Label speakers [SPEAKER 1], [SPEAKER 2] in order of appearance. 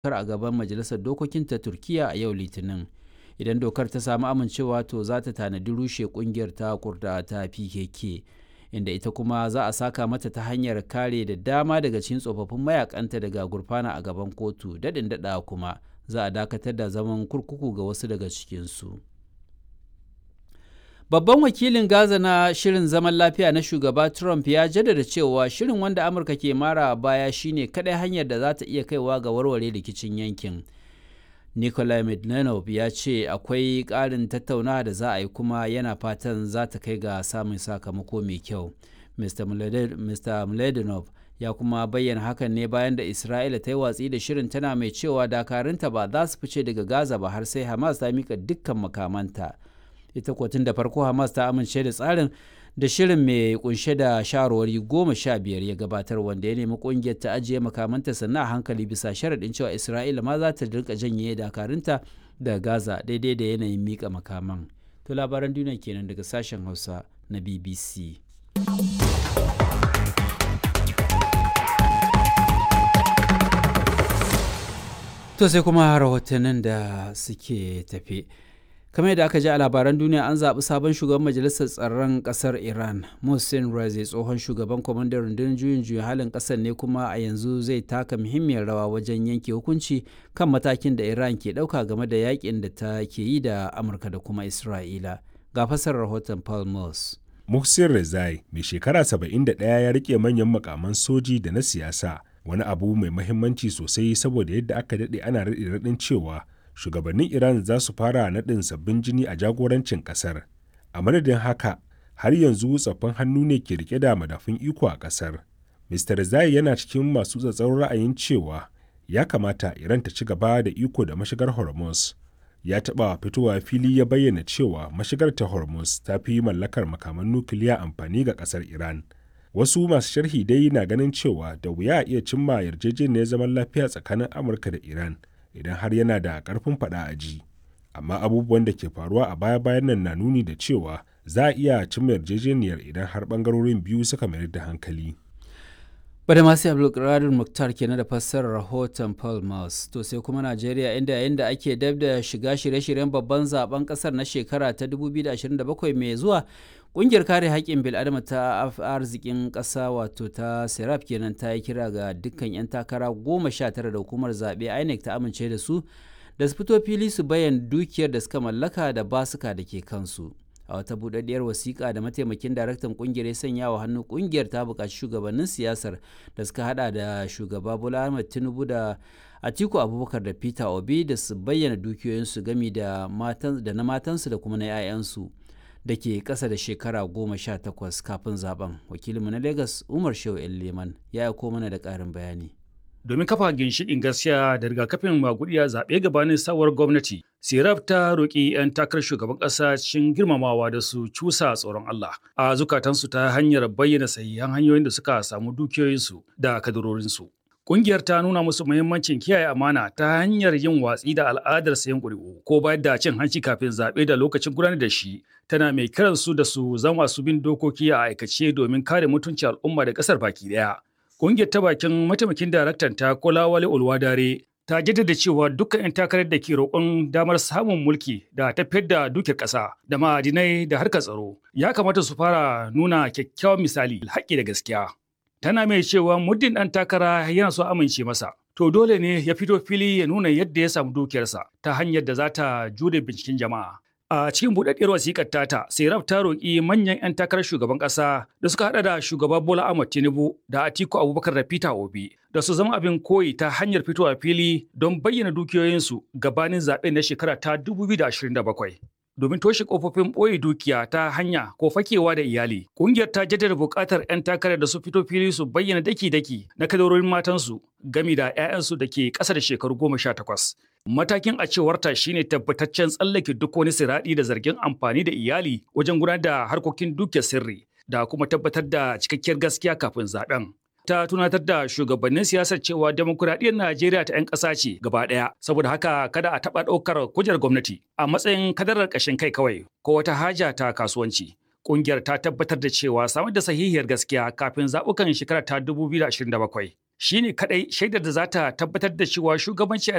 [SPEAKER 1] a gaban majalisar dokokin ta turkiya a yau litinin idan dokar ta samu amincewa to za ta tanadi rushe kungiyar ta kurda ta pkk inda ita kuma za a saka mata ta hanyar kare da dama daga cikin tsofaffin mayakanta daga gurfana a gaban kotu daɗin daɗa kuma za a dakatar da zaman kurkuku ga wasu daga cikinsu babban wakilin gaza na shirin zaman lafiya na shugaba trump ya jaddada cewa shirin wanda amurka ke mara baya shine kadai hanyar da za ta iya kaiwa ga warware rikicin yankin Nikolai Medvedev ya ce akwai ƙarin tattaunawa da za a yi kuma yana fatan za ta kai ga samun sakamako mai kyau. Mr. Mladenov ya kuma bayyana hakan ne bayan da Isra'ila ta yi watsi da shirin tana mai cewa dakarunta ba za su fice daga Gaza ba har sai Hamas ta mika dukkan makamanta. Ita kotun da farko Hamas ta amince da tsarin da shirin mai kunshe da shawarwari goma sha biyar ya gabatar wanda ya nemi kungiyar ta ajiye makamanta sannan a hankali bisa sharaɗin cewa isra'ila ma za ta rika janye dakarunta da gaza daidai da yanayin mika makaman to labaran duniya kenan daga sashen hausa na bbc to sai kuma rahotannin da suke tafe kamar yadda aka ji a labaran duniya an zaɓi sabon shugaban majalisar tsaron ƙasar iran mohsen razi tsohon shugaban kwamandan rundunar juyin juya halin ƙasar ne kuma a yanzu zai taka muhimmiyar rawa wajen yanke hukunci kan matakin da iran ke ɗauka game da yakin da ta ke yi da amurka da kuma isra'ila ga fasar rahoton paul mills
[SPEAKER 2] muhsin rezai mai shekara 71 ya rike manyan makaman soji da na siyasa wani abu mai mahimmanci sosai saboda yadda aka daɗe ana raɗe-raɗin cewa shugabannin Iran za su fara naɗin sabbin jini a jagorancin ƙasar. A madadin haka, har yanzu tsaffin hannu ne ke rike da madafun iko a ƙasar. Mr. Zai yana cikin masu tsatsauran ra'ayin cewa ya kamata Iran ta ci gaba da iko da mashigar Hormuz. Ya taɓa fitowa fili ya bayyana cewa mashigar ta Hormuz ta fi mallakar makaman nukiliya amfani ga ƙasar Iran. Wasu masu sharhi dai na ganin cewa da wuya a iya cimma yarjejeniyar zaman lafiya tsakanin Amurka da Iran. idan har yana da ƙarfin faɗa a ji amma abubuwan da ke faruwa a baya-bayan nan na nuni da cewa za a iya cimma yarjejeniyar idan har ɓangarorin biyu suka mayar da hankali
[SPEAKER 1] bada masu abdulkadir muktar kenan da fassarar rahoton paul mouse to sai kuma najeriya inda yayin da ake dab da shiga shirye-shiryen babban zaben kasar na shekara ta 2027 mai zuwa Ƙungiyar kare haƙƙin bil'adama ta arzikin ƙasa wato ta serap kenan ta yi kira ga dukkan 'yan takara goma sha tara da hukumar zaɓe inec ta amince da su da su fito fili su bayan dukiyar da suka mallaka da basuka da ke kansu a wata buɗaɗɗiyar wasiƙa da mataimakin daraktan ƙungiyar ya sanya wa hannu ƙungiyar ta buƙaci shugabannin siyasar da suka hada da shugaba bola ahmed tinubu da atiku abubakar da peter obi da su bayyana dukiyoyinsu gami da na matansu da kuma na 'ya'yansu da ke ƙasa da shekara goma sha takwas kafin zaben wakilinmu na lagos umar shehu leman ya aiko mana da ƙarin bayani
[SPEAKER 3] domin kafa ginshiƙin gaskiya da rigakafin magudiya zaɓe gabanin sabuwar gwamnati siraf ta roƙi 'yan takarar shugaban ƙasa cikin girmamawa da su cusa tsoron allah a zukatansu ta hanyar bayyana sahihan hanyoyin da suka samu dukiyoyinsu da kadarorinsu Ƙungiyar ta nuna musu muhimmancin kiyaye amana ta hanyar yin watsi da al'adar sayan ƙuri'u ko bayar da cin hanci kafin zaɓe da lokacin gudanar da shi tana mai kiran su da su zama su bin dokoki a aikace domin kare mutuncin al'umma da ƙasar baki ɗaya. Ƙungiyar ta bakin mataimakin daraktan ta Kolawale Olwadare ta jaddada cewa dukkan 'yan takarar da ke roƙon damar samun mulki da tafiyar da dukiyar ƙasa da ma'adinai da harkar tsaro ya kamata su fara nuna kyakkyawan misali haƙƙi da gaskiya. tana mai cewa muddin ɗan takara yana so amince masa to dole ne ya fito fili ya nuna yadda ya samu dukiyarsa ta hanyar da za ta jure binciken jama'a a cikin buɗaɗɗiyar wasiƙar tata serap ta roƙi manyan 'yan takarar shugaban ƙasa da suka haɗa da shugaba bola ahmad tinubu da atiku abubakar da peter obi da su zama abin koyi ta hanyar fitowa fili don bayyana dukiyoyinsu gabanin zaɓen na shekara ta 2027 domin toshe kofofin ɓoye dukiya ta hanya ko fakewa da iyali. Ƙungiyar ta jaddada buƙatar 'yan takarar da su fito fili su bayyana daki-daki na kadarorin matansu gami da 'ya'yansu da ke ƙasa da shekaru goma sha takwas. Matakin a cewarta shine tabbataccen tsallake duk wani siraɗi da zargin amfani da iyali wajen gudanar da harkokin dukiyar sirri da kuma tabbatar da cikakkiyar gaskiya kafin zaɓen. ta tunatar da shugabannin siyasar cewa demokuraɗiyyar Najeriya ta 'yan ƙasa ce gaba ɗaya. Saboda haka kada a taɓa ɗaukar kujerar gwamnati a matsayin kadarar ƙashin kai kawai ko wata haja ta kasuwanci. Ƙungiyar ta tabbatar da cewa samar da sahihiyar gaskiya kafin zaɓukan shekara ta 2027 shi ne kaɗai shaidar da za ta tabbatar da cewa shugabanci a